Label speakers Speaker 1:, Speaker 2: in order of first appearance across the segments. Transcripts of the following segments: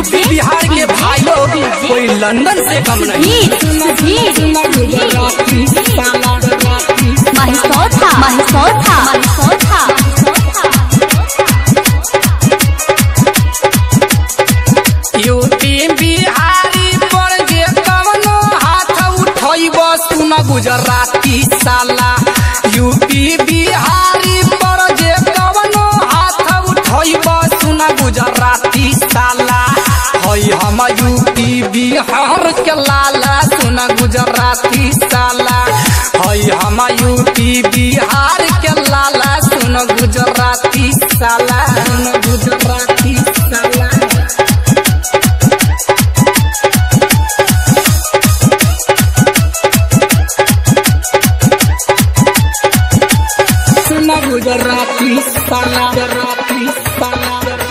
Speaker 1: UP Bihar के भाई लोग कोई लंदन से कम नहीं
Speaker 2: महिसौथा महिसौथा महिसौथा
Speaker 1: यूपी बिहारी पर जे कवनो हाथ उठैब सुन गुजराती साला यूपी बिहारी पर जे कवनो हाथ उठैब सुन गुजराती साला हई हम यूपी बिहार के लाला सुन गुजराती साला हई हम यूपी बिहार के लाला सुन गुजराती साला सुन गुजराती साला सुना गुजराती साला गुजराती साला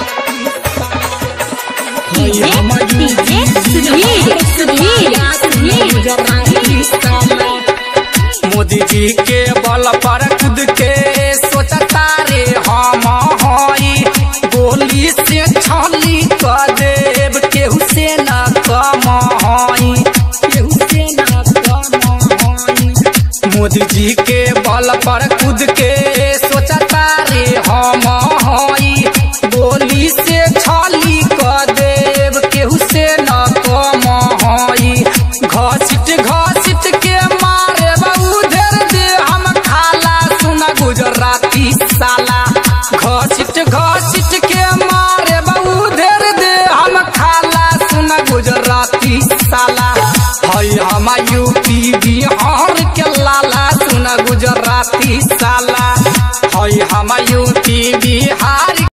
Speaker 2: डीजे डीजे सुधीर सुधीर सुधीर
Speaker 1: गुजराती साला मोदी जी के बल पर खुद के सोचता रे हम हई गोली से छली क देव केहू से न कम हई केहू से न कम हई मोदी जी के बल पर खुद के सोचता रे हम हई गोली से छली क देव केहू से न कम हई घसिट घसिट के मारे बहु धेर दे हम खाला सुना गुजराती साला घसिट घसिट के मारे बहु धेर दे हम खाला सुना गुजराती साला हई हम यूपी बिहार के लाला सुना गुजराती साला हई हम यूपी बिहार